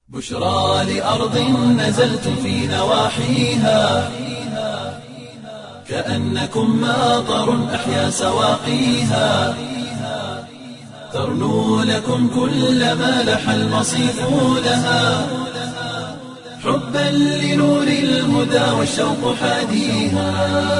بشرى لأرض نزلتم في نواحيها كأنكم ماطر أحيا سواقيها ترنو لكم كل ما لح المصيف لها حبا لنور الهدى والشوق حاديها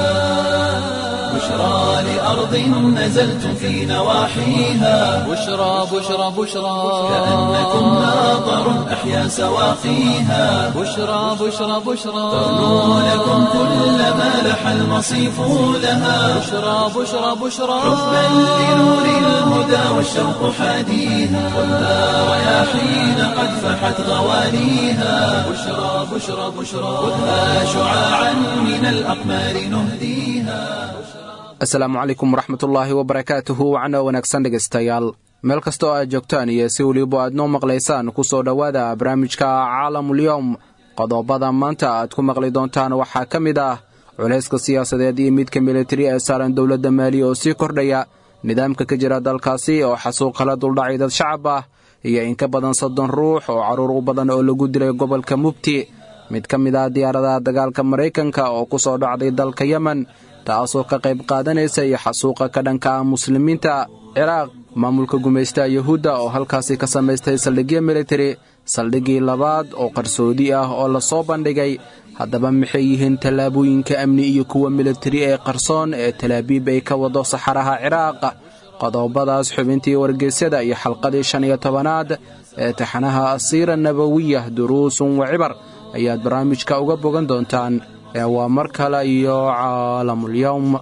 بشرى لأرض نزلتم في نواحيها بشرى بشرى بشرى كأنكم ماطر أحيا سواقيها بشرى بشرى بشرى ترنو لكم كل ما لح المصيف لها بشرى بشرى بشرى حبا لنور الهدى والشوق حاديها خذها رياحين قد فحت غوانيها بشرى بشرى بشرى خذها شعاعا من الأقمار نهديها asalaamu calaykum waraxmatullaahi wabarakaatuhu wacno wanaagsan dhegaystayaal meel kasta oo aad joogtaan iyo si weliba aad noo maqlaysaan ku soo dhowaada barnaamijka caalamulyowm qodobada maanta aad ku maqli doontaan waxaa ka mid ah culayska siyaasadeed iyo midka militari ee saaran dowladda maaliya oo sii kordhaya nidaamka ka jira dalkaasi oo xasuuq kala duldhacay dad shacab ah iyo in ka badan soddon ruux oo carruur u badan oo lagu dilay gobolka mugti mid ka mid ah diyaaradaha dagaalka maraykanka oo ku soo dhacday dalka yemen taasoo ka qayb qaadanaysa iyo xasuuqa ka dhanka ah muslimiinta ciraaq maamulka gumaystaha yuhuudda oo halkaasi ka samaystay saldhigyo militari saldhiggii labaad oo qarsoodi ah oo la soo bandhigay haddaba maxay yihiin tallaabooyinka amni iyo kuwa militari ee qarsoon ee talaabiib ay ka wado saxaraha ciraaq qodobadaas xubintii wargeysyada iyo xalqadii shan iyo tobanaad ee taxanaha asiira nabawiyah duruusun wa cibar ayaad barnaamijka uga bogan doontaan ee waa mar kale iyo caalamulyowm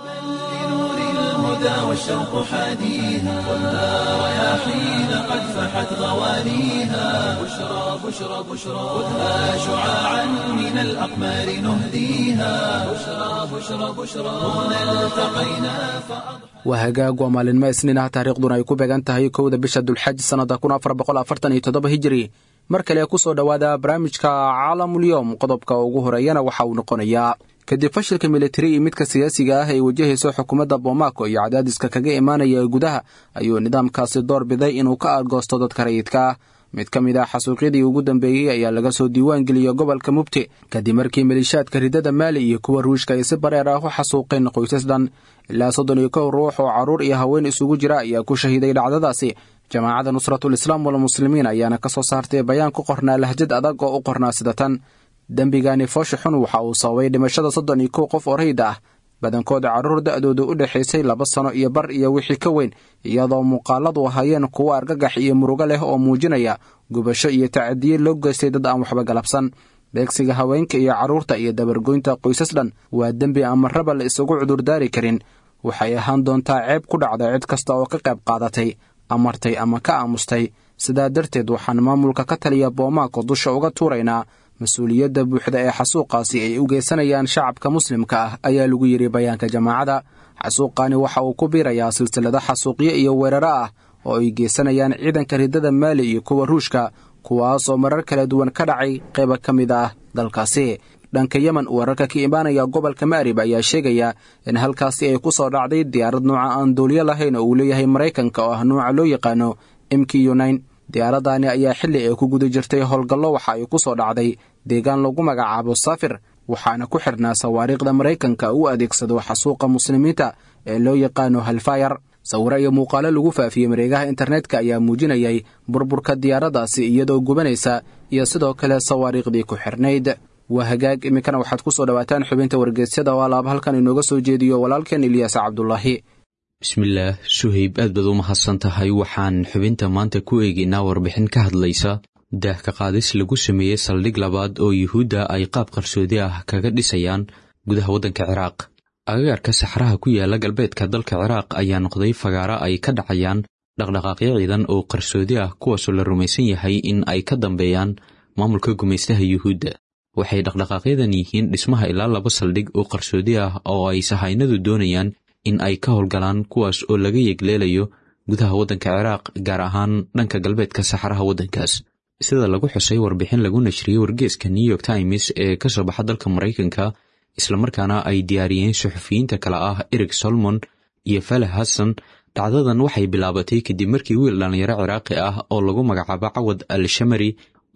لنور الهدى والشوق حاديها خذها رياحين قد فحت غوانيها بشرى بشرى بشرى خذها شعاعا من الأقمار نهديها بشرى بشرى بشرى هنا التقينا فأضحى waa hagaag waa maalinmo isniin ah taariikhduna ay ku beegan tahay kowda bisha dulxaj sannada kun afar boqol afartan iyo toddoba hijiri mar kale ku soo dhowaada barnaamijka caalamulyoom qodobka ugu horeeyana waxa uu noqonayaa kadib fashilka militari iyo midka siyaasiga ah ay wajahayso xukuumadda bomaako iyo cadaadiska kaga imaanaya gudaha ayuu nidaamkaasi door biday inuu ka argoosto dadka rayidka ah mid ka mid ah xasuuqyadii ugu dambeeyey ayaa laga soo diiwaan geliyey gobolka mubti kadib markii maliishaadka ridada maali iyo kuwa ruushka ay si bareer ah u xasuuqeen qoysas dhan ilaa soddon iyo kow ruux oo carruur iyo haween isugu jira ayaa ku shahiiday dhacdadaasi jamaacadda nusratul islaam walmuslimiin ayaana ka soo saartay bayaan ku qornaa lahjad adag oo u qornaa sida tan dembigani foosha xun waxa uu sababay dhimashada soddon iyo kow qof oo rayid ah badankooda carruur da'doodu u dhexaysay laba sano iyo bar iyo wixii ka weyn iyadoo muuqaaladu ahaayeen kuwo argagax iyo murugo leh oo muujinaya gubasho iyo tacadiye loo geystay dad aan waxba galabsan beegsiga haweenka iyo carruurta iyo dabargoynta qoysas dhan waa dembi aan marraba la isugu cudurdaari karin waxay ahaan doontaa ceeb ku dhacda cid kasta oo ka qayb qaadatay amartay ama ka aamustay sidaa darteed waxaan maamulka ka taliya boomaako dusha uga tuuraynaa mas-uuliyadda buuxda ee xasuuqaasi ay u geysanayaan shacabka muslimka ah ayaa lagu yidhi bayaanka jamaacada xasuuqaani waxa uu ku biirayaa silsilado xasuuqyo iyo weeraro ah oo ay geysanayaan ciidanka ridada maali iyo kuwa ruushka kuwaas oo marar kala duwan ka dhacay qayba ka mid ah dalkaasi dhanka yemen wararka ka imaanaya gobolka ma'rib ayaa sheegaya in halkaasi ay ku soo dhacday diyaarad nuuca aan duuliyo lahayn oo uu leeyahay maraykanka oo ah nuuca loo yaqaano mq unain diyaaraddaani ayaa xilli ay ku guda jirtay howlgallo waxa ay ku soo dhacday deegaan lagu magacaabo safir waxaana ku xidhnaa sawaariikhda maraykanka u adeegsado xasuuqa muslimiinta ee loo yaqaano halfayar sawiro iyo muuqaalo lagu faafiyey mareegaha internetka ayaa muujinayay burburka diyaaraddaasi iyadoo gubanaysa iyo sidoo kale sawaariikhdii ku xidhnayd waa hagaag iminkana waxaad ku soo dhowaataan xubinta wargeysyada oo alaab halkan inooga soo jeediyo walaalkeen ilyaas cabdulaahi bismillaah suhayb aad baad u mahadsan tahay waxaan xubinta maanta ku eegaynaa warbixin ka hadlaysa daah ka qaadis lagu sameeyey saldhig labaad oo yuhuudda ay qaab qarsoodi ah kaga dhisayaan gudaha waddanka ciraaq agagaarka saxraha ku yaala galbeedka dalka ciraaq ayaa noqday fagaaro ay ka dhacayaan dhaqdhaqaaqyo ciidan oo qarsoodi ah kuwaasoo la rumaysan yahay in ay ka dambeeyaan maamulka gumaystaha yuhuudda waxay dhaqdhaqaaqyadan yihiin dhismaha ilaa laba saldhig oo qarsoodi ah oo ay sahaynadu doonayaan in ay ka howlgalaan kuwaas oo laga yegleelayo gudaha waddanka ciraaq gaar ahaan dhanka galbeedka saxaraha waddankaas sida lagu xusay warbixin lagu nashriyey wargeeska new york times ee ka soo baxa dalka maraykanka islamarkaana ay diyaariyeen suxufiyiinta kale ah erik solomon iyo falah hassan dhacdadan waxay bilaabatay kadib markii wiil dhallinyaro ciraaqi ah oo lagu magacaabo cawad al shamari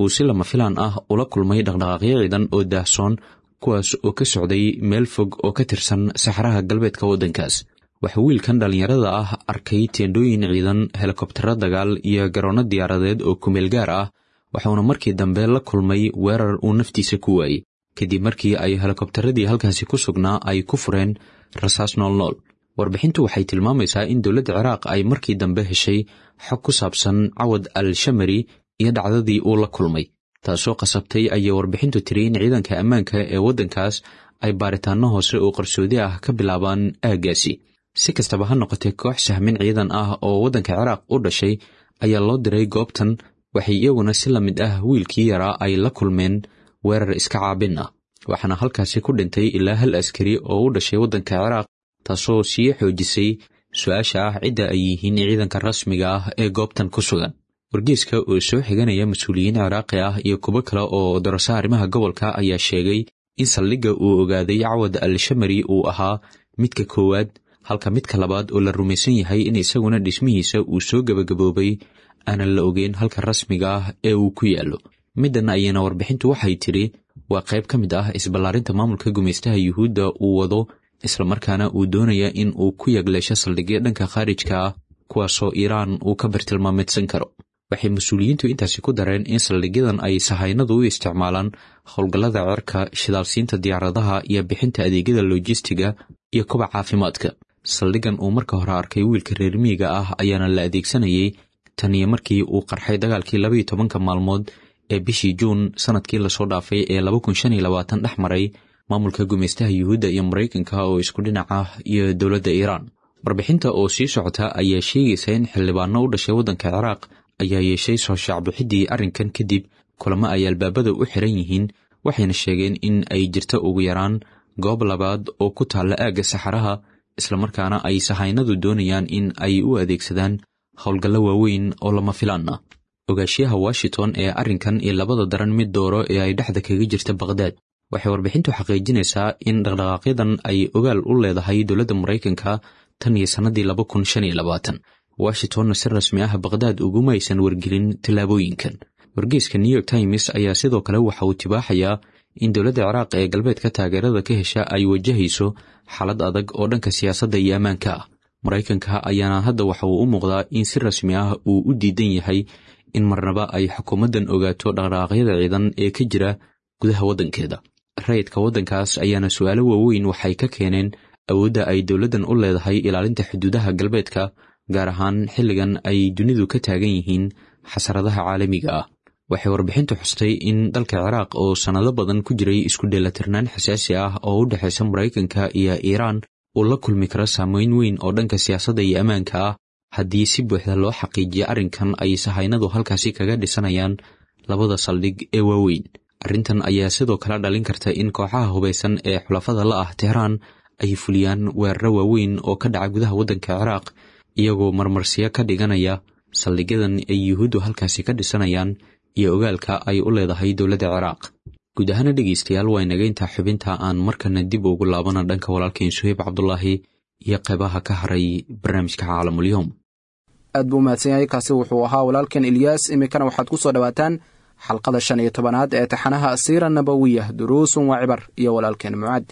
uu si lama filaan ah ula kulmay dhaqdhaqaaqyo ciidan oo daahsoon kuwaas oo ka socday meel fog oo ka tirsan saxaraha galbeedka waddankaas waxaa wiilkan dhallinyarada ah arkay teendhooyin ciidan helikobtaro dagaal iyo garoonno diyaaradeed oo kumeel gaar ah waxauna markii dambe la kulmay weerar uu naftiisa ku waayey kadib markii ay helikobtaradii halkaasi ku sugnaa ay ku fureen rasaas noolnool warbixintu waxay tilmaamaysaa in dowladda ciraaq ay markii dambe heshay xog ku saabsan cawad al shamari iyo dhacdadii uu la kulmay taasoo qasabtay ayay warbixintu tiri in ciidanka ammaanka ee waddankaas ay baaritaanno hoose oo qarsoodi ah ka bilaabaan aaggaasi si kastaba ha noqotee koox sahmin ciidan ah oo waddanka ciraaq u dhashay ayaa loo diray goobtan waxay iyaguna si la mid ah wiilkii yaraa ay la kulmeen weerar iska caabin ah waxaana halkaasi ku dhintay ilaa hal askari oo u dhashay waddanka ciraaq taasoo sii xoojisay su-aasha ah cidda ay yihiin ciidanka rasmiga ah ee goobtan ku sugan wargeyska oo soo xiganaya mas-uuliyiin ciraaqi ah iyo kuwo kale oo darasa arrimaha gobolka ayaa sheegay in saldhigga uu ogaaday cawad al shamari uu ahaa midka koowaad halka midka labaad oo la rumaysan yahay in isaguna dhismihiisa uu soo gebagaboobay aanan la ogeyn halka rasmiga ah ee uu ku yaallo middan ayana warbixintu waxay tidhi waa qayb ka mid ah isballaarinta maamulka gumaystaha yuhuudda uu wado islamarkaana uu doonaya in uu ku yagleesho saldhigyo dhanka khaarijka ah kuwaasoo iiraan uu ka bartilmaameedsan karo waxay mas-uuliyiintu intaasi ku dareen in saldhigyadan ay sahaynadu u isticmaalaan howlgallada cerka shidaalsiinta diyaaradaha iyo bixinta adeegyada lojistiga iyo kuba caafimaadka saldhiggan uu marka hore arkay wiilka reer miyiga ah ayaana la adeegsanayay tan iyo markii uu qarxay dagaalkii labaiyo tobanka maalmood ee bishii juun sanadkii lasoo dhaafay ee laba kun shan iyo labaatan dhex maray maamulka gumaystaha yuhuudda iyo maraykanka oo isku dhinac ah iyo dowladda iiraan warbixinta oo sii socota ayaa sheegaysa in xildhibaano u dhashay waddanka ciraaq ayaa yeeshay soo shaacbixiddii arrinkan kadib kulamo ay albaabada u xiran yihiin waxayna sheegeen in ay jirto ugu yaraan goob labaad oo ku taalla aagga saxaraha islamarkaana ay sahaynadu doonayaan in ay u adeegsadaan howlgallo waaweyn oo lama filaan ah ogaashiyaha washington ee arrinkan iyo labada daran mid dooro ee ay dhexda kaga jirta bakhdad waxay warbixintu xaqiijinaysaa in dhaqdhaqaaqyadan ay ogaal u leedahay dowladda maraykanka tan iyo sannadii laba kun shan iyo labaatan washingtonna si rasmi ah bakhdad uguma aysan wargelin tallaabooyinkan wargeyska new york times ayaa sidoo kale waxa uu tibaaxayaa in dowladda ciraaq ee galbeedka taageerada ka hesha ay wajahayso xaalad adag oo dhanka siyaasadda iyo ammaanka ah maraykanka ayaana hadda waxa uu u muuqdaa in si rasmi ah uu u diidan yahay in marnaba ay xukuumaddan ogaato dhaqdhaqaaqyada ciidan ee ka jira gudaha waddankeeda rayidka waddankaas ayaana su-aalo waaweyn waxay ka keeneen awoodda ay dowladdan u leedahay ilaalinta xuduudaha galbeedka gaar ahaan xilligan ay dunidu ka taagan yihiin xasaradaha caalamiga ah waxay warbixintu xustay in dalka ciraaq oo sannado badan ku jiray isku dheelatirnaan xasaasi ah oo u dhexaysa maraykanka iyo iiraan uu la kulmi karo saameyn weyn oo dhanka siyaasadda iyo ammaanka ah haddii si buuxda loo xaqiijiyo arrinkan ay sahaynadu halkaasi kaga dhisanayaan labada saldhig ee waaweyn arrintan ayaa sidoo kale dhalin karta in kooxaha hubaysan ee xulafada la ah tehraan ay fuliyaan weeraro waaweyn oo ka dhaca gudaha waddanka ciraaq iyagoo marmarsiyo ka dhiganaya saldhigyadan ay yuhuuddu halkaasi ka dhisanayaan iyo ogaalka ay u leedahay dowladda ciraaq guud ahaana dhegaystayaal waa inaga intaa xubinta aan markana dib ugu laabana dhanka walaalkeen suheyb cabdulaahi iyo qeybaha ka haray barnaamijka caalamulyoom aad buu umahadsan yahay kaasi wuxuu ahaa walaalkan ilyaas iminkana waxaad ku soo dhowaataan xalqada shan iyo tobanaad ee taxanaha asiira nabawiyah duruusun waa cibar iyo walaalkeen mucaad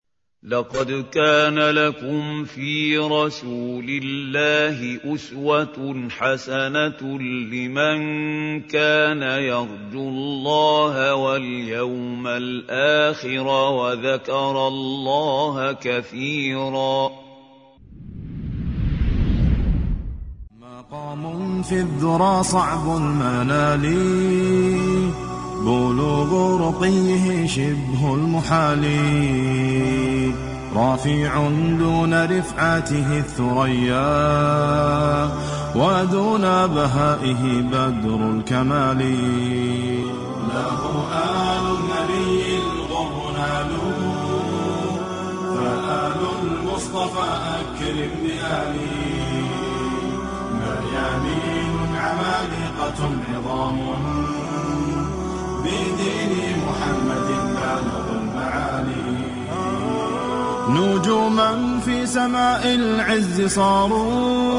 لقد كان لكم في رسول الله أسوة حسنة لمن كان يرجو الله واليوم الآخر وذكر الله كثيرا مقام في الذرى صعب المنال بلوغ رقيه شبه المحال رافع دون رفعته الثريا ودون بهائه بدر الكمال له آل النبي الغر نالوا فآل المصطفى أكرم بآله مريانين عمالقة عظام بدين محمد بالغ المعالي نجوما في سماء العز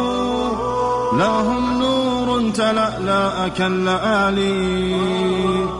صاروا لهم نور تلألأ كاللآلي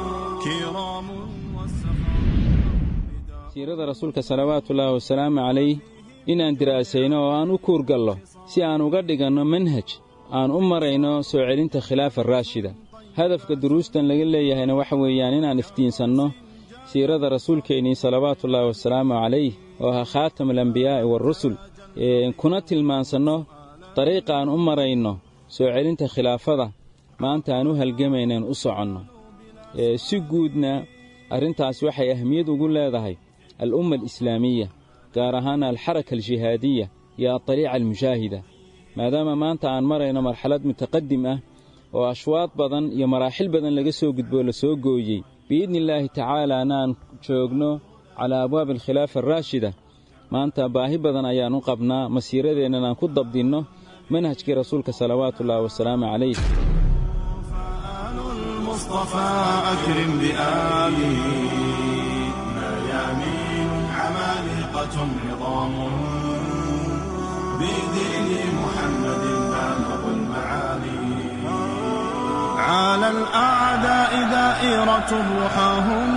siirada rasuulka salawaatullaahi wasalaamu calayh inaan diraasayno oo aan u kuurgallo si aan uga dhiganno manhaj aan u marayno soo celinta khilaafa raashida hadafka duruustan laga leeyahayna waxa weeyaan inaan iftiinsanno siirada rasuulkeennii salawaatullaahi wasalaamu calayh oo ahaa khaatamulambiyaa'i waarusul kuna tilmaansanno dariiqa aan u marayno soo celinta khilaafada maanta aan u halgamaynaen u soconno si guudna arrintaas waxay ahmiyad ugu leedahay al'umma alislaamiya gaar ahaan alxaraka aljihaadiya iyo adariica almushaahida maadaama maanta aan marayno marxalad mutaqadim ah oo ashwaad badan iyo maraaxil badan laga soo gudboo la soo gooyey biidni illaahi tacaalaana aan joogno calaa abwaabi alkhilaafa araashida maanta baahi badan ayaan u qabnaa masiiradeennan aan ku dabdinno manhajkii rasuulka salawaatuullaahi wasalaamu calayh المصطفى أكرم بآله ميامين عمالقة عظام بدين محمد بالغ المعالي على الأعداء دائرة رحاهم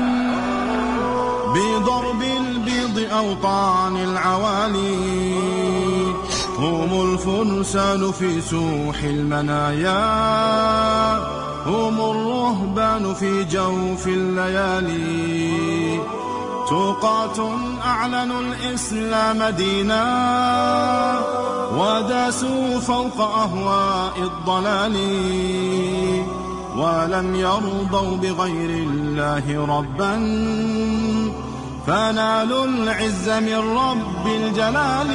بضرب البيض أوطان العوالي هم الفرسان في سوح المنايا هم الرهبان في جوف الليالي توقات أعلنوا الإسلام دينا وداسوا فوق أهواء الضلال ولم يرضوا بغير الله ربا فنالوا العز من رب الجلال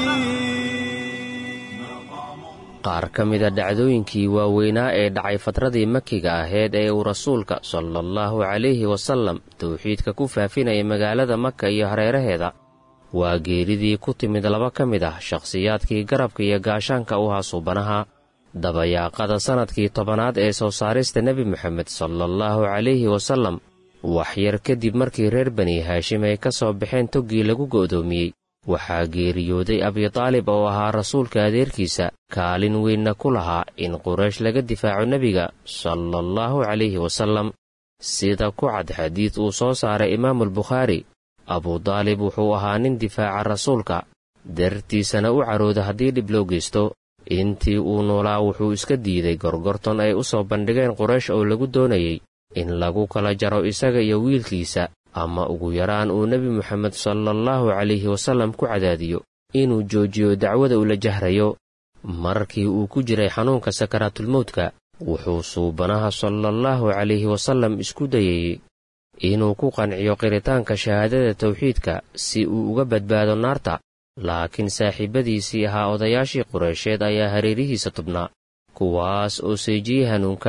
qaar ka mida dhacdooyinkii waaweynaa ee dhacay fatradii makiga aheyd ee uu rasuulka sala allahu calayhi wasallam towxiidka ku faafinayay magaalada maka iyo hareeraheeda waa geeridii ku timid laba ka mid ah shakhsiyaadkii garabka iyo gaashaanka u ahaa suubanaha dabayaaqada sannadkii tobanaad ee soo saarista nebi moxamed sala allahu calayhi wasallam waxyar kadib markii reer bani haashim ay ka soo baxeen toggii lagu go'doomiyey waxaa geeriyooday abitaalib oo ahaa rasuulka adeerkiisa kaalin weynna ku lahaa in quraysh laga difaaco nebiga sala allahu calayhi wasallam sida ku cad xadiid uu soo saaray imaamulbukhaari abudaalib wuxuu ahaa nin difaaca rasuulka dartiisana u carooda haddii dhib loo geysto intii uu noolaa wuxuu iska diiday gorgorton ay u soo bandhigeen quraysh oo lagu doonayey in lagu kala jaro isaga iyo wiilkiisa ama ugu yaraan uu nebi moxamed sala allahu calayhi wasallam ku cadaadiyo inuu joojiyo dacwada ula jahrayo markii uu ku jiray xanuunka sakaraatulmowdka wuxuu suubanaha sala allahu calayhi wasallam isku dayayey inuu ku qanciyo qiritaanka shahaadada tawxiidka si uu uga badbaado naarta laakiin saaxiibbadiisii ahaa odayaashii qureysheed ayaa hareerihiisa tubnaa kuwaas oo seejiyey hanuunka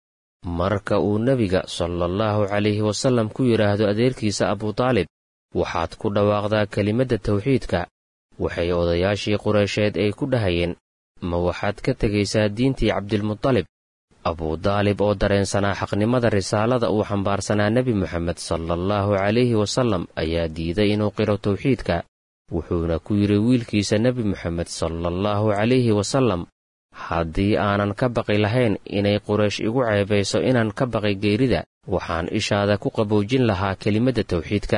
marka uu nebiga sala allahu calayhi wasallam ku yidhaahdo adeerkiisa abutaalib waxaad ku dhawaaqdaa kelimadda tawxiidka waxay odayaashii qureysheed ay ku dhahayeen ma waxaad ka tegaysaa diintii cabdilmutalib abudaalib oo dareensanaa xaqnimada risaalada uu xambaarsanaa nebi moxamed sala allahu calayhi wasallam ayaa diiday inuu qiro tawxiidka wuxuuna ku yidhi wiilkiisa nebi moxamed sala allahu calayhi wasallam haddii aanan ka baqi lahayn inay quraysh igu ceebayso inaan ka baqi geerida waxaan ishaada ku qaboojin lahaa kelimadda tawxiidka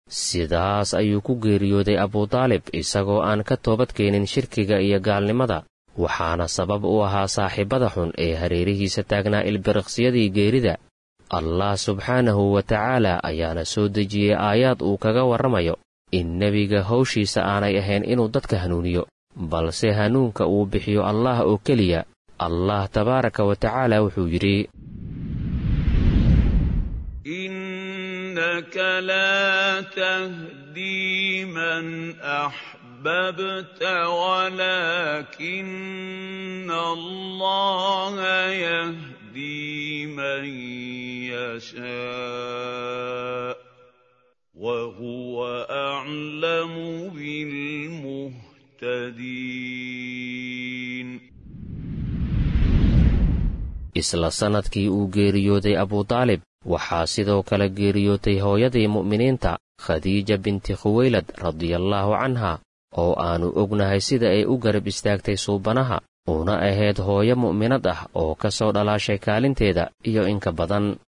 sidaas ayuu ku geeriyooday abudaalib isagoo aan ka toobadkeenin shirkiga iyo gaalnimada waxaana sabab u ahaa saaxiibbada xun ee hareerihiisa taagnaa ilbiriqsyadii geerida allah subxaanahu wa tacaala ayaana soo dejiyey aayaad uu kaga warramayo in nebiga hawshiisa aanay ahayn inuu dadka hanuuniyo balse hanuunka uu bixiyo allah oo keliya allah tabaaraka wa tacaala wuxuu yidhi innaka laa tahdii man axbabta walaakina allaha yahdii man yashaa وهو أعلم بالمهتدين isla sannadkii uu geeriyooday abudaalib waxaa sidoo kale geeriyootay hooyadii mu'miniinta khadiija binti khuweylad radiallaahu canha oo aannu ognahay sida ay u garab istaagtay suubanaha una ahayd hooyo mu'minad ah oo ka soo dhalaashay kaalinteeda iyo inka badan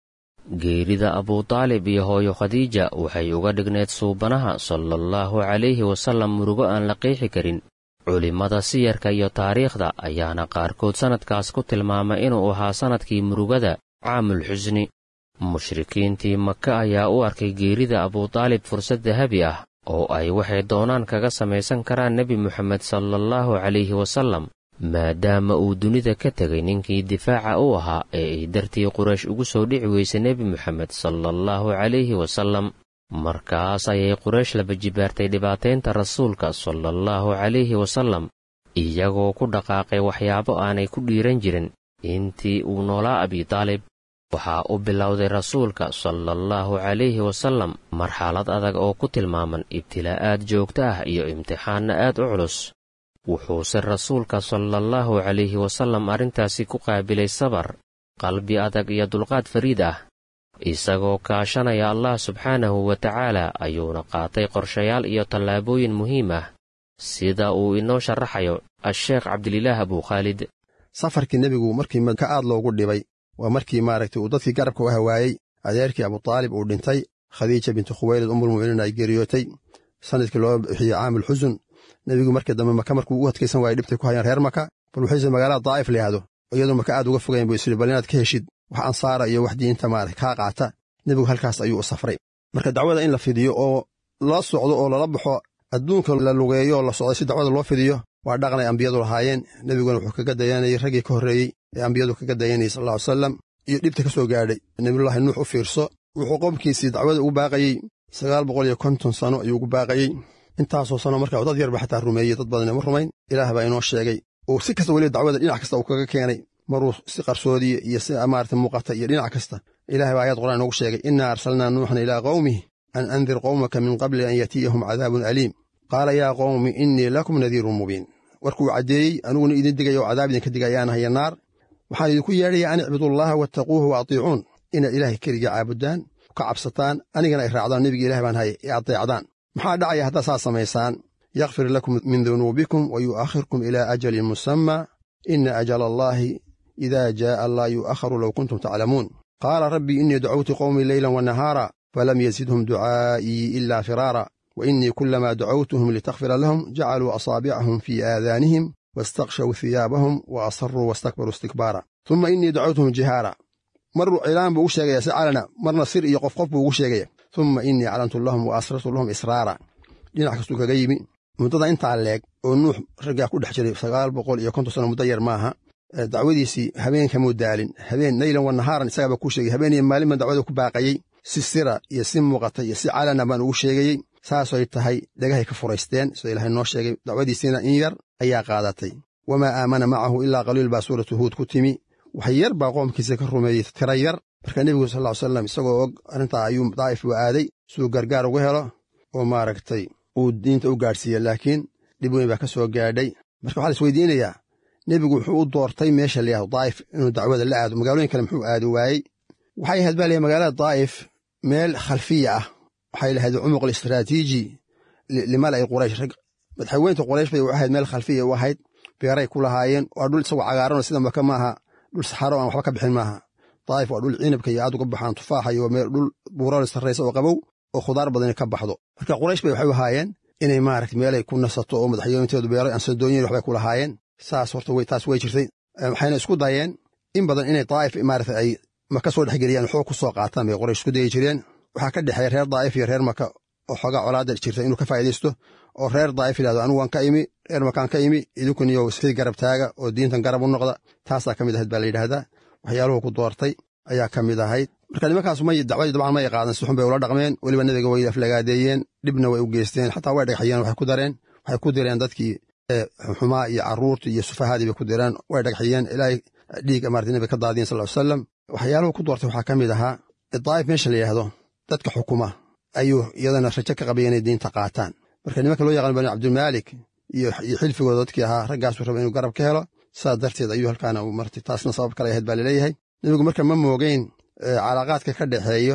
geerida abutaalib iyo hooyo khadiija waxay uga dhigneed suubanaha sala allahu calayhi wasallam murugo aan la qiixi karin culimmada siyarka iyo taariikhda ayaana qaarkood sannadkaas ku tilmaamay inuu ahaa sannadkii murugada caamul xusni mushrikiintii maka ayaa u arkay geerida abutaalib fursad dahabi ah oo ay waxay doonaan kaga samaysan karaan nebi moxamed sala allahu calayhi wasallam maadaama uu dunida ka tegay ninkii difaaca u ahaa ee ay dartii quraysh ugu soo dhici weysay nebi moxamed sala allahu calayhi wasallam markaas ayay quraysh laba jibaartay dhibaataynta rasuulka sala allahu calayhi wasallam iyagoo ku dhaqaaqay waxyaabo aanay ku dhiiran jirin intii uu noolaa abitaalib waxaa u bilowday rasuulka sala allahu calayhi wasallam marxalad adag oo ku tilmaaman ibtilaa'aad joogto ah iyo imtixaanna aad u culus wuxuuse rasuulka sala allahu calayhi wasallam arrintaasi ku qaabilay sabar qalbi adag iyo dulqaad fariid ah isagoo kaashanaya allah subxaanahu wa tacaala ayuuna qaatay qorshayaal iyo tallaabooyin muhiim ah sida uu inoo sharaxayo a-sheekh cabdililaah abukhaalid safarkii nebigu markii maka aad loogu dhibay waa markii maaragtay uu dadkii garabka u hawaayey adeerkii abutaalib uu dhintay khadiija bintu khuwaylid umulmu'miniin ay geeriyootay sanadkii loo bixiyey caamul xusun nebigu markii dambe maka markuu ugu adkaysan waayey dhibtay ku hayaan reer maka bal wuxuuse magaalada daa'if la yidhahdo iyadoo maka aad uga fogayn buu isiri bal inaad ka heshid wax ansaara iyo wax diinta maarata kaa qaata nebigu halkaas ayuu u safray marka dacwada in la fidiyo oo la socdo oo lala baxo adduunka la lugeeyo oo la socdo si dacwada loo fidiyo waa dhaqnay ambiyadu lahaayeen nebiguna wuxuu kaga dayanayay raggii ka horreeyey ee ambiyadu kaga dayanayay sal lla ly salam iyo dhibta ka soo gaadhay nebiyullaahi nuux u fiirso wuxuu qomkiisii dacwada ugu baaqayey sagaal boqol iyo konton sano ayuu ugu baaqayey intaasoo sano markaa dad yarba xataa rumeeyey dad badan ma rumayn ilaah baa inoo sheegay oo si kasta weliba dacwada dhinac kasta uu kaga keenay maruu si qarsoodiya iyo si maarata muuqata iyo dhinac kasta ilahay baa ayad qur'aan inoogu sheegay innaa arsalnaa nuuxan ilaa qawmih an andir qowmaka min qabli an yatiyahum cadaabun aliim qaala yaa qowmi innii lakum nadiirun mubiin warkuu caddeeyey aniguna idin digaya oo cadaab idinka digayaanahayo naar waxaan idinku yeedhaya an icbudullaha wattaquuhu wa atiicuun inaad ilaahay keliga caabudaan ka cabsataan anigana ay raacdaan nebiga ilaah baan haye ee adeecdaan maxaa dhacaya haddaad saas samaysaan yakfir lakum min dunuubikum wa yu'akhirkum ilaa ajalin musamma ina ajala allaahi idaa jaa'a laa yu'akharu low kuntum taclamuun qaala rabbii innii dacawtu qowmii leylan wa nahaara falam yazidhum ducaa'ii ilaa firaara wa innii kullamaa dacawtuhum litakfira lahum jacaluu asaabicahum fii aadaanihim wastakshaw hiyaabahum wa asarruu wastakbaruu istikbaara humma innii dacawtuhum jihaara maruu cilaan buu ugu sheegaya si calana marna sir iyo qof qof buu ugu sheegaya humma innii calantu lahum wa asrartu lahum israara dhinac kastuu kaga yimi muddada intaa leeg oo nuux raggaa ku dhex jiray sagaal boqol iyo konton sano muddo yar maaha dacwadiisii habeenkamuu daalin habeen naylan wa nahaaran isagaabaa kuu sheegay habeen iyo maalin baan dacwada ku baaqayey si sira iyo si muuqata iyo si calana baan ugu sheegayey saasay tahay dhagahay ka furaysteen sida ilaahay noo sheegay dacwadiisiina in yar ayaa qaadatay wamaa aamana macahu ilaa qaliil baa suuratu huud ku timi wax yar baa qoomkiisa ka rumeeyey tira yar marka nebigu sal ly salam isagoo og arrintaa ayuu daa'if u aaday suu gargaar uga helo oo maaragtay uu diinta u gaadhsiiye laakiin dhib weyn baa ka soo gaadhay marka waxaa la isweydiinayaa nebigu wuxuu u doortay meesha layahdo daa'if inuu dacwada la aado magaalooyin kale muxuu aadi waayey waxay ahayd baa layahy magaalada daa'if meel khalfiya ah waxay lahayd cumuq alistraatiiji limala'i quraysh rag madaxweynta quraysh bay u ahayd meel khalfiya u ahayd beeray ku lahaayeen waa dhul isagoo cagaaranoo sida maka maaha dhul saxaro aan waxba ka bixin maaha daa'if waa dhul cinabka iyo aad uga baxaan tufaaxa iyo meel dhul buurali sarraysa oo qabow oo khudaar badani ka baxdo marka quraysh bay waxay u ahaayeen inay maaragta meelay ku nasato oo madaxweynteedu beeray ansadooyin waxbay ku lahaayeen saas horta taas way jirtay waxayna isku dayeen in badan inay daa'if maarata ay maka soo dhexgeliyaan xoog ku soo qaataan bay qoraysh isku dayi jireen waxaa ka dhexeeya reer daa'if iyo reer maka oo xoogaa colaada jirta inuu ka faa'idaysto oo reer daa'if yidhahdo anigu waan ka imi reer makaan ka imi idinkuniyo sii garab taaga oo diintan garab u noqda taasaa ka mid ahayd baa la yidhaahdaa waxyaaluhu ku doortay ayaa ka mid ahayd marka nimankaas may dacwadii dabcan may qaadan si xun bay ula dhaqmeen weliba nebiga way aflagaadeeyeen dhibna way u geysteen xataa way dhagxiyeen waxay ku dareen waxay ku direen dadkii xumaa iyo carruurtii iyo sufahadii bay ku direen way dhagxiyeen ilaahay dhiig maarata nebiga ka daadiyen sal ly salam waxyaaluhu ku doortay waxaa ka mid ahaa daa'if meesha la yidhaahdo dadka xukuma ayuu iyadana rajo ka qabaya inay diinta qaataan marka nimanka loo yaqaan bani cabdimaalik iyo xilfigooda dadkii ahaa raggaasuu raba inuu garab ka helo saas darteed ayuu halkaana marta taasna sabab kale ahayd baa laleeyahay nebigu marka ma moogeyn calaaqaadka ka dhexeeyo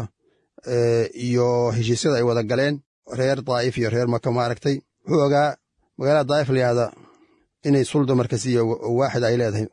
iyo heshiisyada ay wada galeen reer daa'if iyo reer maka maaragtay wuxuu ogaa magaalada daa'if layahda inay sulda markasiya waaxid ay leedahay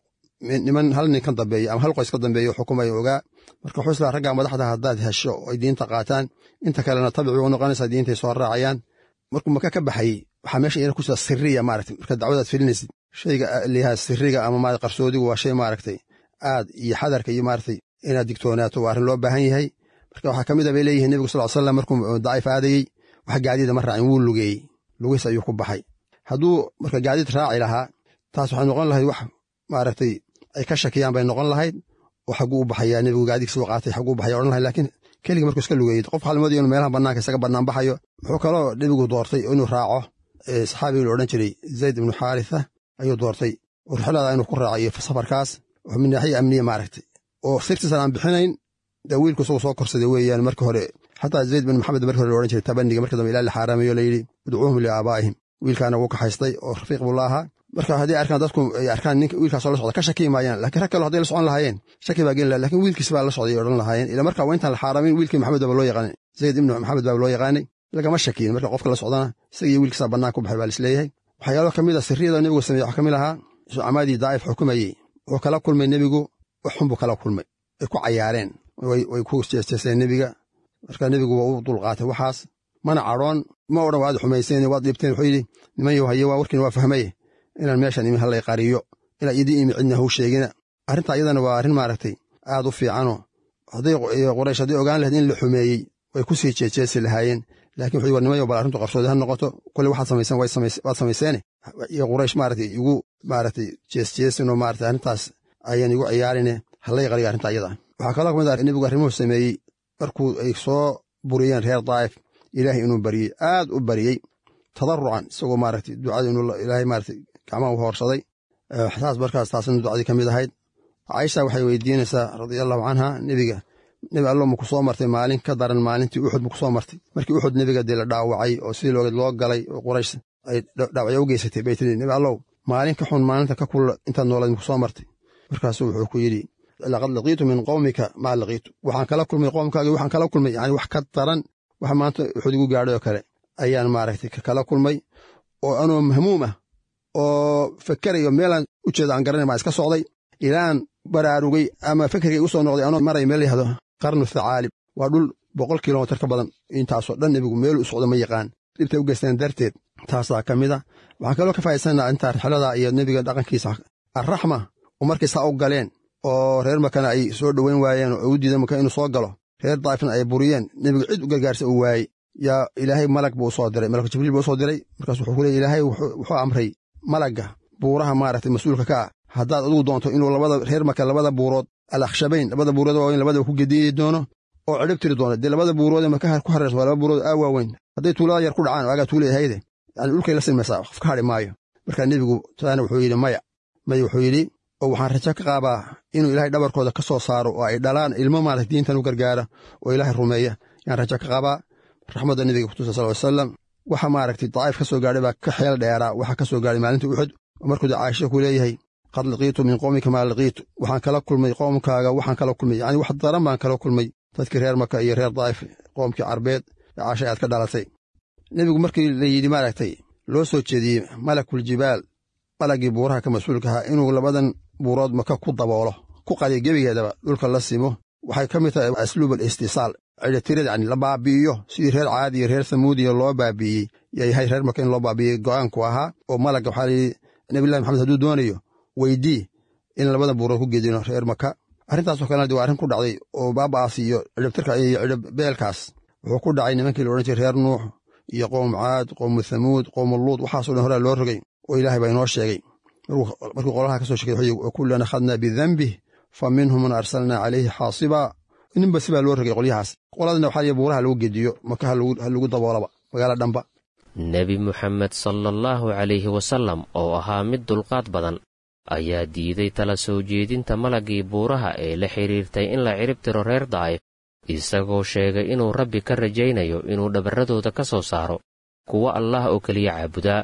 niman hal nin ka dambeeya ama hal qoys ka dambeeya xukumaya ogaa marka wuxuu islaa raggaa madaxda haddaad hesho oy diinta qaataan inta kalena tabici u noqonaysaa diintay soo raacayaan markuu maka ka baxayey waxaa meesha ina ku jira siriya maaragtay marka dacwadaad filinaysid shayga liyaha siriga ama maarata qarsoodigu waa shay maaragtay aad iyo xadarka iyo maaragtay inaad digtoonaato waa arrin loo baahan yahay marka waxaa ka mid a bay leeyihiin nebigu sal slam markuu daciif aadayey wax gaadiida ma raacin wuu lugeeyey lugiis ayuu ku baxay hadduu marka gaadiid raaci lahaa taas waxay noqon lahayd wax maaragtay ay ka shakiyaan bay noqon lahayd oo xagguu u baxayaa nebigu gaadiidka soo qaatay xagguu u baxaya odhan lahayd laakiin keligii markuu iska lugeeyey qof halmoodii inuu meelaha bannaanka isaga bannaan baxayo wuxuu kaloo nebigu doortay inuu raaco saxaabigii la odhan jiray zayd ibnu xaaritha ayuu doortay oo rixlada inuu ku raaco iyo safarkaas oo min naaxiya amniya maaragtay oo sirtiisan aan bixinayn dee wiilku isagu soo korsaday weeyaan marka hore xataa zayd bin maxamed markii hore la odhan jiray tabaniga markii dambe ilaa la xaaraamayo layidhi udcuuhum liaabaa'ihim wiilkaana wuu kaxaystay oo rafiiq buu la ahaa marka haddii arkaan dadku ay arkaan ninka wiilkaasoo la socda ka shaki maayaan laakiin rag kale hadday la socon lahaayeen shaki baa geli laha lakin wiilkiis baa la socday odhan lahaayeen ila marka waa intaan la xaaramin wiilkii maxamed baaba loo yaqaanay zayd ibnu maxamed baaba loo yaqaanay lagama shakiyin marka qofka la socdana isagiyo wiilkiisa bannaan ku baxay baa lisleeyahay waxyaalo ka mid a sirriyada nebigu sameeye waxaa ka mid ahaa sucamaadii daa'if xukumayey wuxuu kala kulmay nebigu waxxun buu kala kulmay ay ku cayaareen way ku jeesteeseen nebiga marka nebigu waa u dulqaatay waxaas mana cadhoon ma odhan waad xumayseen waad dhibteen wuxuu yidhi niman yow haye waa warkiina waa fahmaye inaan meeshan imi hallay qariyo inaan idii imi cidna hau sheegina arrintaa iyadana waa arrin maaragtay aad u fiicanoo hadday quraysh hadday ogaan lahayd in la xumeeyey way ku sii jeejeesi lahaayeen laakiin wuxuu war niman yow bal arrintu qarsoodi ha noqoto kolle waxaad samayseen waad samayseene iyo quraysh maaragtay igu maaragtay jeesjeesinoo maaragtay arrintaas ayaan igu ciyaarine hallay qariyo arrintaa iyada waxaa kaloo ka mid ah nebigu arrimuhu sameeyey markuu ay soo buriyeen reer daa'if ilaahay inuu bariyey aad u bariyey tadarucan isagoo maaragtay ducada inuu ilaahay maaragtay gacmaha u hoorsaday saas markaas taasna ducadii ka mid ahayd caisha waxay weydiinaysaa radiallahu canha nebiga nebi allo maku soo martay maalin ka daran maalintii uxud maku soo martay markii uxud nebiga dee la dhaawacay oo sidii loogeed loo galay oo quraysh ay dhaawacyo u geysatay bay tiri nebi allow maalin ka xun maalinta ka kulla intaad noolayd maku soo martay markaasuu wuxuu ku yidhi laqad laqiitu min qowmika maa laqiitu waxaan kala kulmay qoomkaagii waxaan kala kulmay yani wax ka daran wax maanta uxud igu gaadhay oo kale ayaan maaragtay kala kulmay oo anoo mahmuum ah oo fakerayo meelaan u jeeda aan garanay baan iska socday ilaan baraarugay ama fekerkay u soo noqday anoo maray meel yahdo qarnu thacaalib waa dhul boqol kilomitir ka badan intaasoo dhan nebigu meelu u socdo ma yaqaan dhibtay u geysteen darteed taasaa ka mid a waxaan kaloo ka faa'idaysannaa intaa rixlada iyo nebiga dhaqankiisa arraxma oo markay saa u galeen oo reer makana ay soo dhoweyn waayeen oo u diidan maka inuu soo galo reer daa'ifna ay buriyeen nebigu cid u gargaarsa uu waayey yaa ilaahay malag buu usoo diray malak jibriil buu usoo diray markaas wuxuu ku leey ilaahay wuxuu amray malagga buuraha maaragtay mas-uulka ka ah haddaad adugu doonto inuu labada reer maka labada buurood al akhshabayn labada buurood waaweyn labadaba ku gediyi doono oo cidhib tiri doono dee labada buurood ee maka ku hareersan waa laba buurood aa waaweyn hadday tuulada yar ku dhacaan waagaa tuula ahayde yani dhulkay la silmaysaa qof ka hadhi maayo markaa nebigu taana wuxuu yidhi maya maya wuxuu yidhi oo waxaan rajo ka qaabaa inuu ilaahay dhabarkooda ka soo saaro oo ay dhalaan ilmo maarata diintan u gargaara oo ilaahay rumeeya yaan rajo ka qabaa raxmadda nebiga kutusa sal ly salam waxa maaragtay daa'if ka soo gaadhay baa ka xeel dheeraa waxa ka soo gaadhay maalintii uxud oo markuu dee caaisha ku leeyahay qad laqiitu min qowmika maa laqiitu waxaan kala kulmay qoomkaaga waxaan kala kulmay yacni wax daran baan kala kulmay dadkii reer maka iyo reer daa'if qoomkii carbeed ee caasha aad ka dhalatay nebigu markii la yidhi maaragtay loo soo jeediyey malakul-jibaal malaggii buuraha ka mas-uulka ahaa inuu labadan buurood maka ku daboolo ku qadiyo gebigeedaba dhulka la simo waxay ka mid tahay asluub al istisaal cidhitirada yani la baabi'iyo sidii reer caadi iyo reer samuudiya loo baabi'iyey yayahay reer maka in loo baabi'iyey go'aanku ahaa oo malagga waxaa layidhi nabillahi maxamed hadduu doonayo weydii in labada buurood ku gedino reer maka arrintaasoo kalena de waa arrin ku dhacday oo baaba'aas iyo cidhibtirka iyo cidhibbeelkaas wuxuu ku dhacay nimankii la odhan jiray reer nuux iyo qowm caad qowmu thamuud qowmu luud waxaaso dhan horaa loo rogay oo ilaahay baa inoo sheegay markuu qolaha ka soo shekey wuxuu kullan akhadnaa bidambih fa minhum man arsalnaa calayhi xaasibaa ninba sibaa loo rogay qolyahaas qoladana waxaa lihi buuraha lagu gediyo maka ha lagu daboolaba magaala dhamba nebi muxamed sala allahu calayhi wasallam oo ahaa mid dulqaad badan ayaa diiday tala soo jeedinta malaggii buuraha ee la xidhiirtay in la cirib tiro reer daa'if isagoo sheegay inuu rabbi ka rajaynayo inuu dhabarradooda ka soo saaro kuwa allah oo keliya caabudaa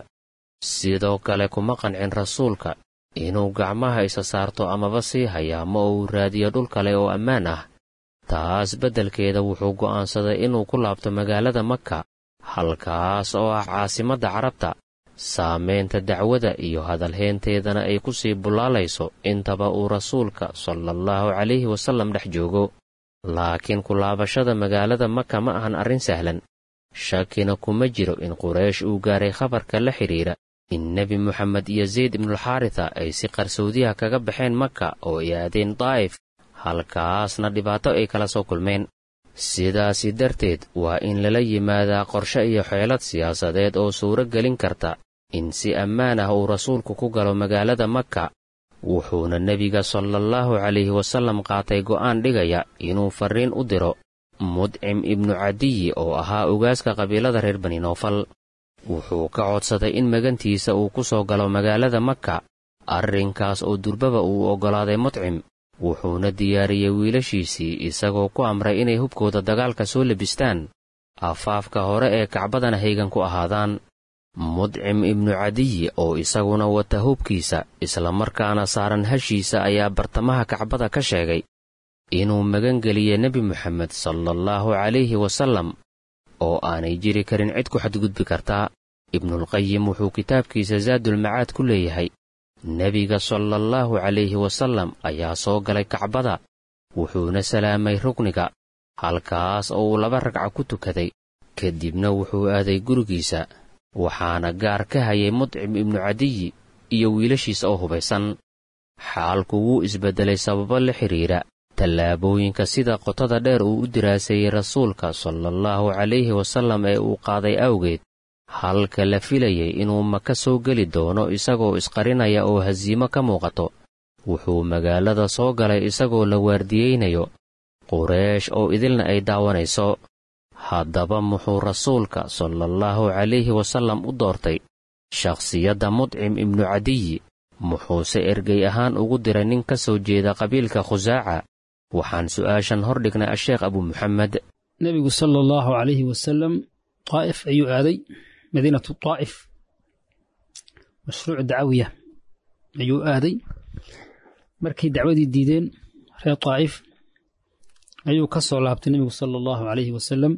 sidoo kale kuma qancin rasuulka inuu gacmaha isa saarto amaba sii hayaamo oo uu raadiyo dhul kale oo ammaan ah taas beddelkeeda wuxuu go'aansaday inuu ku laabto magaalada maka halkaas oo ah caasimadda carabta saamaynta dacwada iyo hadalheynteedana ay ku sii bullaalayso intaba uu rasuulka salaallahu calayhi wasallam dhex joogo laakiin ku laabashada magaalada maka ma ahan arrin sahlan shakina kuma jiro in quraysh uu gaaray khabarka la xidhiidha in nebi moxamed iyo zayd ibnulxaarita ay si qarsoodiyaha kaga baxeen maka oo ay aadeen daa'if halkaasna dhibaato ay kala soo kulmeen sidaasi darteed waa in lala yimaadaa qorshe iyo xeelad siyaasadeed oo suuro gelin karta in si ammaan ah uu rasuulku ku galo magaalada maka wuxuuna nebiga salaallahu calayhi wasallam qaatay go'aan dhigaya inuu farriin u diro mudcim ibnu cadiyi oo ahaa ogaaska qabiilada reer bani noofal wuxuu ka codsaday in magantiisa uu ku soo galo magaalada maka arrinkaas oo durbaba uu oggolaaday mudcim wuxuuna diyaariyey wiilashiisii isagoo ku amray inay hubkooda dagaalka soo lebistaan afaafka hore ee kacbadana haygan ku ahaadaan mudcim ibnu cadiyi oo isaguna wata hubkiisa islamarkaana saaran hashiisa ayaa bartamaha kacbada ka sheegay inuu magangeliyey nebi moxamed salaallahu calayhi wasallam oo aanay jiri karin cid ku xadgudbi kartaa ibnulqayim wuxuu kitaabkiisa saadulmacaad ku leeyahay nebiga salaallahu calayhi wasallam ayaa soo galay kacbada wuxuuna salaamay rukniga halkaas oo uu laba ragca ku tukaday kadibna wuxuu aaday gurigiisa waxaana gaar ka hayay mudcim ibnu cadiyi iyo wiilashiisa oo hubaysan xaalku wuu isbeddelay sababo la xidhiidha tallaabooyinka sida qotada dheer uu u diraaseeyey rasuulka salaallahu calayhi wasallam ee uu qaaday awgeed halka la filayay inuu maka soo geli doono isagoo isqarinaya oo hasiimo ka muuqato wuxuu magaalada soo galay isagoo la waardiyeynayo qureesh oo idilna ay daawanayso haddaba muxuu rasuulka salaallahu calayhi wasallam u doortay shakhsiyadda mudcim ibnu cadiyi muxuuse ergey ahaan ugu diray nin ka soo jeeda qabiilka khusaaca waxaan su'aashan hor dhignay asheekh abu muxamed nebigu sala allahu calayhi wasalam daa'if ayuu aaday madiinatu daa'if mashruuc dacawiya ayuu aaday markay dacwadii diideen reer daa'if ayuu ka soo laabtay nebigu sala allahu calayhi wasalam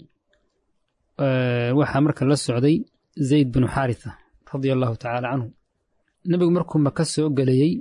waxaa marka la socday zayd binu xaaritha radia allahu tacaala canhu nebigu markuu maka soo gelayey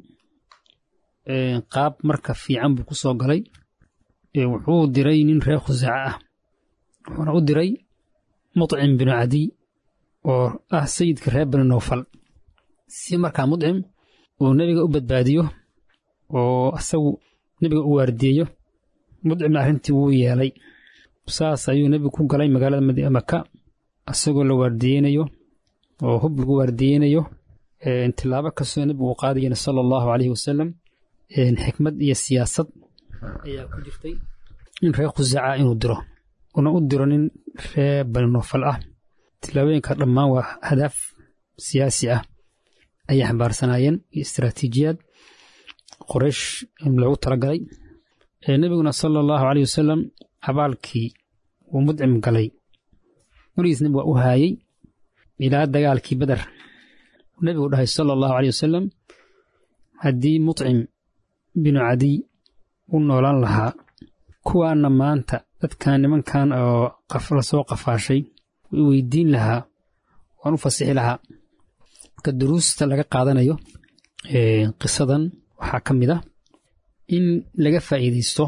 qaab marka fiican buu ku soo galay wuxuu diray nin reer khusaaca ah wuxuuna u diray mudcim binu cadiy oo ah sayidka reer bani nowfal si markaa mudcim uu nebiga u badbaadiyo oo asagu nebiga u waardiyeyo mudcimna arrintii wuu yeelay saas ayuu nebigu ku galay magaalada maka isagoo la waardiyeynayo oo hub lagu waardiyeynayo tilaabo kastoo nebigu uu qaadayana sala allahu calayhi wasalam xikmad iyo siyaasad ayaa ku jirtay in reer khusaaca inuu diro una u diro nin reer bani noofal ah tilaabooyinka dhammaan waa hadaaf siyaasi ah ayay xambaarsanaayeen iyo istaraatiijiyaad qoraysh loogu talagalay nebiguna sala allahu caleyh wasalam abaalkii uu mudcim galay weligiis nebig waa u haayey ilaa dagaalkii beder nebigu dhahay sala allahu caleyh wasalam haddii mudcim binu cadiy u noolaan lahaa kuwaanna maanta dadkan nimankan oo la soo qafaashay way weydiin lahaa waan u fasixi lahaa marka duruusta laga qaadanayo qisadan waxaa ka mid ah in laga faa'iidaysto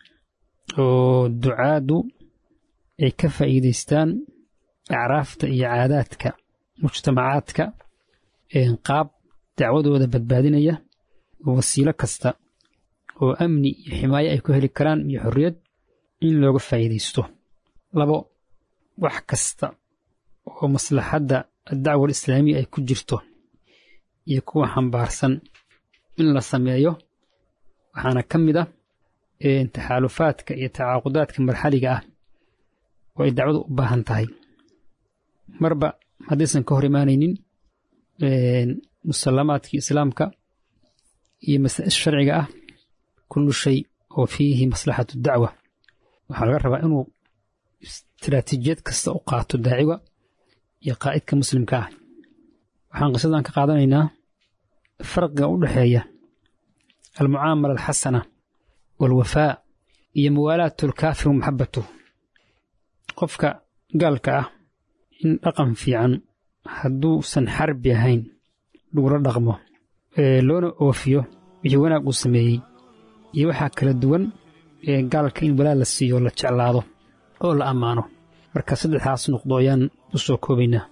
oo ducaadu ay ka faa'iidaystaan acraafta iyo caadaadka mujtamacaadka qaab dacwadooda badbaadinaya wasiilo kasta oo amni iyo ximaayo ay ku heli karaan iyo xorriyad in looga faa'iidaysto labo wax kasta oo maslaxadda addacwa alislaamiya ay ku jirto iyo kuwa xambaarsan in la sameeyo waxaana ka mid ah taxaalufaadka iyo tacaaqudaadka marxaliga ah oo ay dacwadu u baahan tahay marba haddaysan ka hor imaanaynin musallamaadkii islaamka iyo masaa'il sharciga ah kullu shay oo fiihi maslaxatu dacwa waxaa laga rabaa inuu istaraatiijiyad kasta u qaato daaciga iyo qaa'idka muslimka ah waxaan qisadan ka qaadanaynaa farqiga u dhexeeya almucaamala alxasana waalwafaa iyo muwaalaatu alkaafir wa maxabbatuh qofka gaalka ah in dhaqan fiican hadduusan xarbi ahayn lagula dhaqmo loona oofiyo wixii wanaag uu sameeyey iyo waxaa kala duwan ee gaalka in walaa la siiyo la jeclaado oo la ammaano marka saddexdaas nuqdo ayaan u soo koobaynaa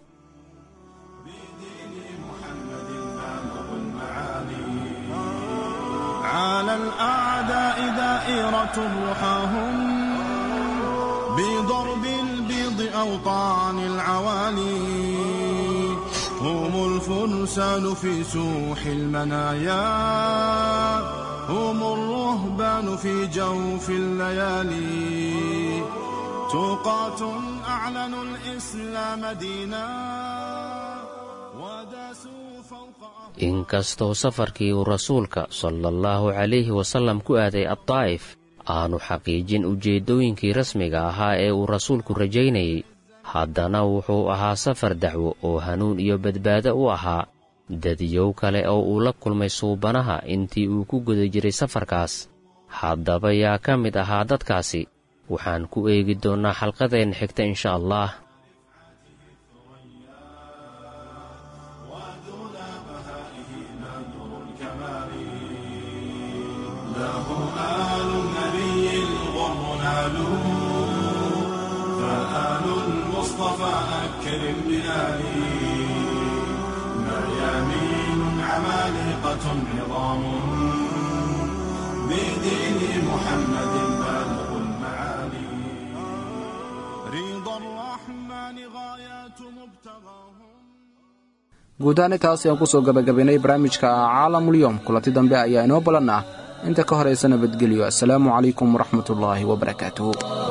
على الأعداء دائرة رحاهم بضرب البيض أوطان العوالي هم الفرسان في سوح المنايا هم الرهبان في جوف الليالي توقات أعلنوا الإسلام دينا وداسوا فوق inkastoo safarkii uu rasuulka sala allahu calayhi wasallam ku aaday addaa'if aanu xaqiijin ujeeddooyinkii rasmiga ahaa ee uu rasuulku rajaynayey haddana wuxuu ahaa safar dacwo oo hanuun iyo badbaado u ahaa dadiyow kale oo uu la kulmay suubanaha intii uu ku guda jiray safarkaas haddaba yaa ka mid ahaa dadkaasi waxaan ku eegi doonnaa xalqadeenna xigta insha allah فآل المصطفى أكرم بآلي مريامين عمالقة عظام بدين محمد بالغ المعالي رضا الرحمن غايات مبتغاهم guud ahaan intaas ayaan ku soo gabagabaynay barnaamijka caalamulyoom kulanti dambe ayaa inoo ballan ah inta ka horaysa nabadgelyo assalaamu calaykum waraxmatullaahi wabarakaatuhu